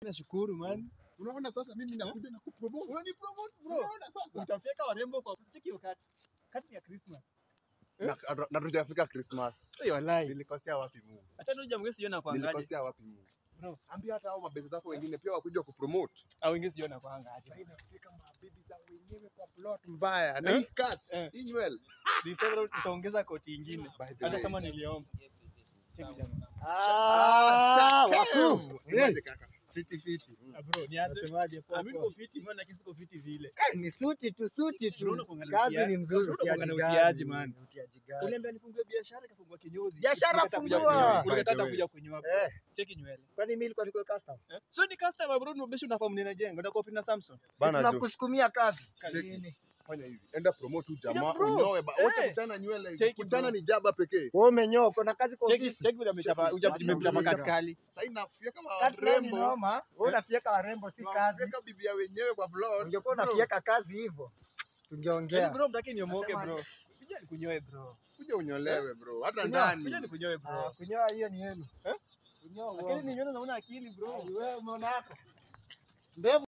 nashukuru man. Unaona sasa mimi nakuja na kupromote. Unani promote bro. Unaona sasa? Utafika warembo kwa cheki hiyo kati. Kati ya Christmas. Na- Na tujafika Christmas. Hey, wallahi. Nilikosea wapi Mungu? Acha ndio jambo siona kwa angaje. Nilikosea wapi Mungu? Bro. Ambia hata hao mabezi zako wengine pia wakuja kupromote. Au wengine siona kwa angaje. Sasa inafika mabibi za wenyewe kwa plot mbaya. Na Eh? hii cut, Eh. hii nywele. December utaongeza koti ingine. By the Hata way. kama niliomba. Cheki jamaa. Ah, wakuu. shakemu. Semaje kaka? Fiti fiti. Ah, bro, ni aje? Nasemaje Ah, mimi popo? niko fiti, mbona lakini siko fiti vile. Eh, ni suti tu suti tu. Unaona kuangalia Kazi utiaji- ni mzuri. unaona kuangalia utiaji utiaji, gani? man. Utiaji gani? Uliambia nifungue biashara ikafungua kinyozi. Biashara Ulikataa kuja fungua. kunyoa. By the Ulikataa way. kuja kunyoa. bro. Eh, Cheki nywele. kwani mimi nilikuwa niko custom? Eh? So ni customer bro, ndio unafahamu ninajenga. Ndio copy na Samsung. Si Bana jo. tunakusukumia kazi. Cheki. Nini? Fanya hivi. Enda promote tu jamaa Yeah, bro. unyoe ba. Wote Eh. kutana nywele. Cheki, Kutana bro. ni jaba pekee. Wewe umenyoa uko na kazi kwa Cheki ofisi. cheki vile amechapa Cheki, uja- cheki, nimechapa cheki. katikali. Sasa inafia kama Kati leo ni rembo. noma. Wewe unafieka warembo si kazi. Unaweka bibi ya wenyewe kwa plot. Ungekuwa Bro, unafieka kazi hivyo. Yaani Tungeongea. bro, mtaki niomoke Nasema- bro. Kuja nikunyoe bro. Kuja unyolewe bro. Hata Kunyoa, ndani. Kuja nikunyoe Ah, bro. kunyoa hiyo ni yenu. Eh? Kunyoa Lakini uongo. ninyoe naona akili bro. Wewe umeona yako. Ndevu